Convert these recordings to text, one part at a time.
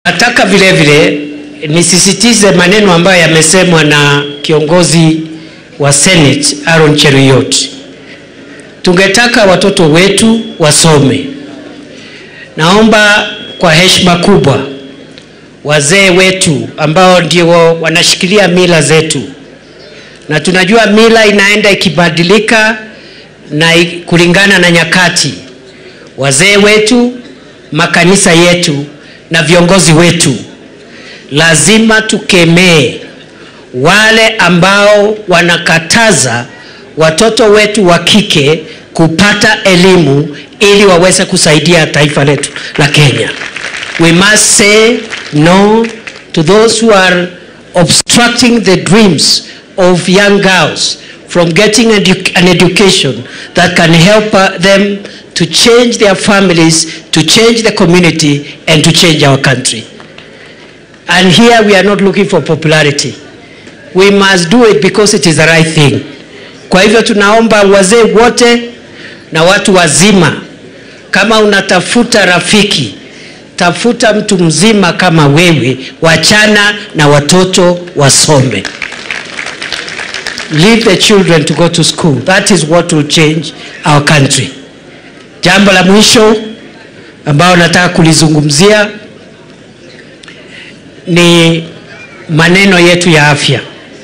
Nataka vile vile nisisitize maneno ambayo yamesemwa na kiongozi wa Senate Aaron Cheruiyot. Tungetaka watoto wetu wasome. Naomba kwa heshima kubwa wazee wetu ambao ndio wanashikilia mila zetu, na tunajua mila inaenda ikibadilika na kulingana na nyakati. Wazee wetu, makanisa yetu na viongozi wetu, lazima tukemee wale ambao wanakataza watoto wetu wa kike kupata elimu ili waweze kusaidia taifa letu la Kenya. We must say no to those who are obstructing the dreams of young girls from getting edu an education that can help uh, them to change their families, to change the community, and to change our country. And here we are not looking for popularity. We must do it because it is the right thing. Kwa hivyo tunaomba wazee wote na watu wazima, kama unatafuta rafiki, tafuta mtu mzima kama wewe, wachana na watoto wasome. Leave the children to go to school. That is what will change our country. Jambo la mwisho ambao nataka kulizungumzia ni maneno yetu ya afya.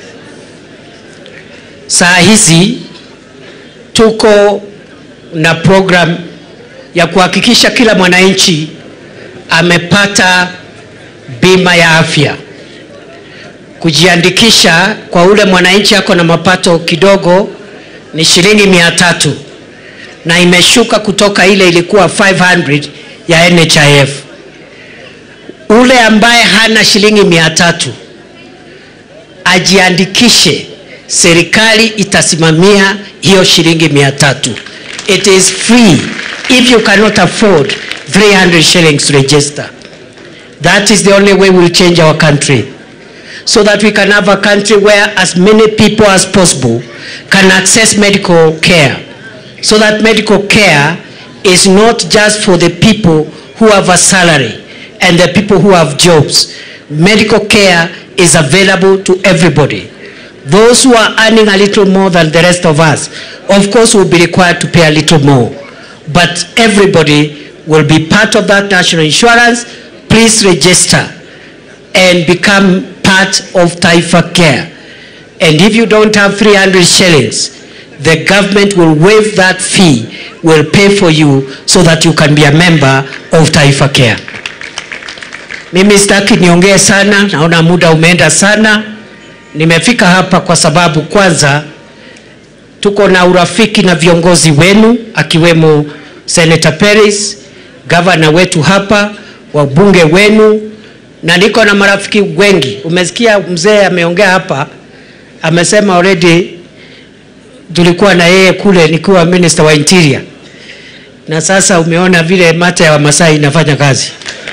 Saa hizi tuko na program ya kuhakikisha kila mwananchi amepata bima ya afya. Kujiandikisha kwa ule mwananchi ako na mapato kidogo ni shilingi mia tatu na imeshuka kutoka ile ilikuwa 500 ya NHIF. Ule ambaye hana shilingi mia tatu ajiandikishe, serikali itasimamia hiyo shilingi mia tatu. It is free if you cannot afford 300 shillings to register. That is the only way we'll change our country so that we can have a country where as many people as possible can access medical care so that medical care is not just for the people who have a salary and the people who have jobs. Medical care is available to everybody. Those who are earning a little more than the rest of us, of course, will be required to pay a little more. But everybody will be part of that national insurance. Please register and become part of Taifa Care. And if you don't have 300 shillings, the government will waive that fee, will pay for you so that you can be a member of Taifa Care. Mimi sitaki niongee sana, naona muda umeenda sana. Nimefika hapa kwa sababu kwanza tuko na urafiki na viongozi wenu akiwemo Senator Peris, gavana wetu hapa, wabunge wenu na niko na marafiki wengi. Umesikia mzee ameongea hapa, amesema already tulikuwa na yeye kule nikiwa minister wa interior, na sasa umeona vile mata ya Wamasai inafanya kazi.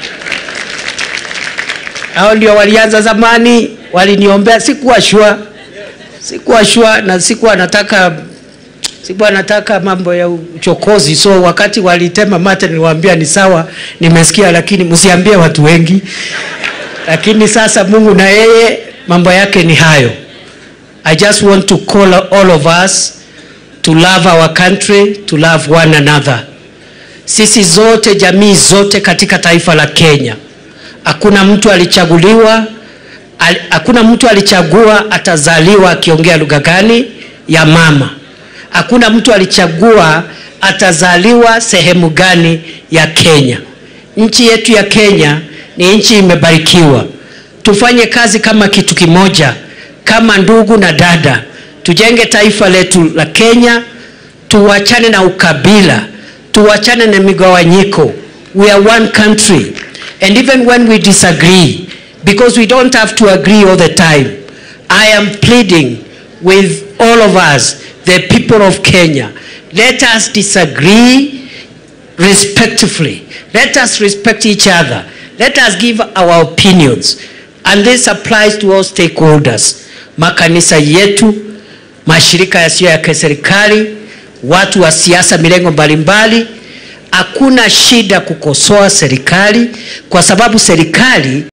Hao ndio walianza zamani, waliniombea, sikuwa shua, sikuwa shua na sikuwa nataka sikuwa nataka mambo ya uchokozi, so wakati walitema mate niliwaambia ni sawa, nimesikia, lakini msiambie watu wengi. Lakini sasa Mungu na yeye mambo yake ni hayo. I just want to call all of us to love our country, to love one another. Sisi zote, jamii zote katika taifa la Kenya, hakuna mtu alichaguliwa, al, hakuna mtu alichagua atazaliwa akiongea lugha gani ya mama. Hakuna mtu alichagua atazaliwa sehemu gani ya Kenya. Nchi yetu ya Kenya ni nchi imebarikiwa. Tufanye kazi kama kitu kimoja, kama ndugu na dada, tujenge taifa letu la Kenya, tuwachane na ukabila, tuwachane na migawanyiko. We are one country and even when we disagree because we don't have to agree all the time. I am pleading with all of us, the people of Kenya, let us disagree respectfully. Let us respect each other. Let us give our opinions. And this applies to all stakeholders. Makanisa yetu, mashirika yasiyo ya kiserikali, watu wa siasa milengo mbalimbali, hakuna shida kukosoa serikali kwa sababu serikali